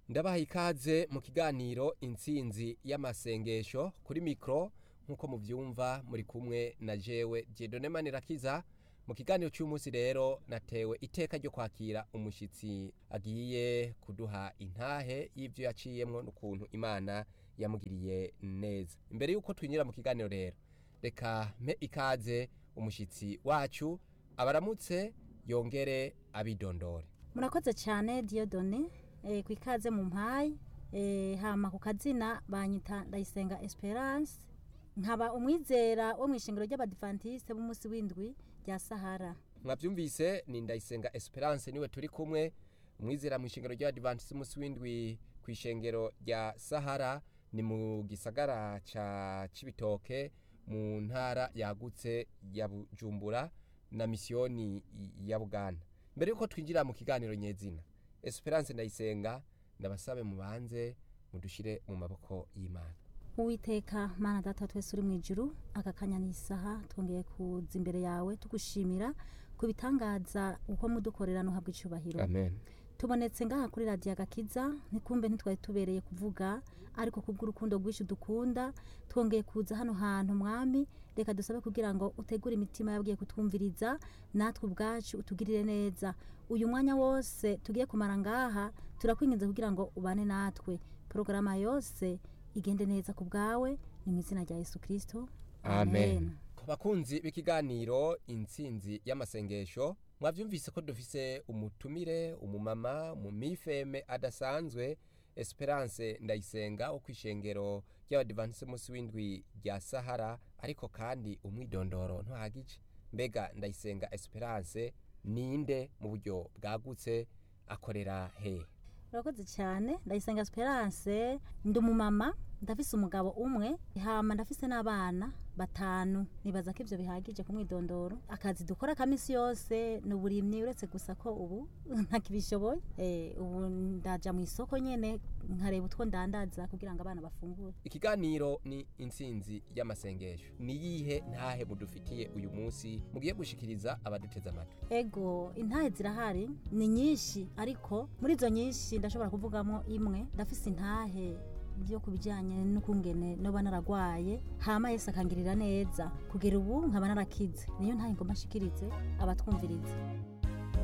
ndabaha ikaze mu kiganiro intsinzi y'amasengesho kuri mikoro nk'uko mubyumva muri kumwe na jewe Dieudonne Manirakiza mu kiganiro cy'umunsi rero natewe iteka ryo kwakira umushyitsi agiye kuduha intahe y'ibyo yaciyemwo n'ukuntu imana yamugiriye neza imbere y'uko twinjira mu kiganiro rero reka mpe ikaze umushyitsi wacu abaramutse yongere abidondore murakoze cyane Dieudonne eh, ku ikaze mu mpayi eh, hama ku kazina banyita ndayisenga esperance nkaba umwizera wo mu ishingiro ry'abadivantiste b'umunsi w'indwi rya sahara mwabyumvise ni ndayisenga esperance niwe turi kumwe umwizera mu ishengero ry'abadivantiste umunsi w'indwi ku ishengero rya sahara ni mu gisagara ca cibitoke mu ntara yagutse ya bujumbura na misiyoni ya buganda mbere yuko twinjira mu kiganiro nyezina esperance ndayisenga ndabasabe mubanze mudushire mu maboko y'imana uwiteka mana data twese uri mu ijuru aka kanya ni isaha twongeye kuza imbere yawe tugushimira ku bitangaza uko mudukorera nuhabwa icyubahiro amen tubonetse ngaha kuri radiyo agakiza ntikumbe ntitwari tubereye kuvuga ariko kubw'urukundo rwinshi dukunda twongeye kuza hano hantu mwami reka dusabe kugira ngo utegure imitima yabwiye kutwumviriza natwe ubwacu utugirire neza uyu mwanya wose tugiye kumara ngaha turakwinginze kugira ngo ubane natwe porogaramu yose igende neza ku bwawe ni mu izina rya yesu kirisito amen bakunzi b'ikiganiro intsinzi y'amasengesho mwabyumvise ko dufise umutumire umumama mu mifeme adasanzwe esperance ndayisenga wo ku ishengero ry'abadivansi munsi w'indwi rya sahara ariko kandi umwidondoro ntuhagije mbega ndayisenga esperance ninde mu buryo bwagutse akorera he urakoze cyane ndayisenga esperance ndi umumama ndafise umugabo umwe hama ndafise n'abana batanu nibaza ko ivyo bihagije ku mwidondoro akazi dukora kamisi yose ni uburimyi uretse gusa ko ubu ntakibishoboye eh, ubu ndaja mu isoko nyene nkareba utwo ndandaza kugira ngo abana bafungure ikiganiro ni intsinzi y'amasengesho ni yihe ntahe mudufitiye uyu munsi mugiye gushikiriza abaduteze amatwi ego intahe zirahari ni nyinshi ariko muri izo nyinshi ndashobora kuvugamo imwe ndafise intahe byo ku bijyanye n'ukungene noba naragwaye hama yese akangirira neza kugera ubu nkaba narakize niyo ntahe ngomba nshikirize abatwumviriza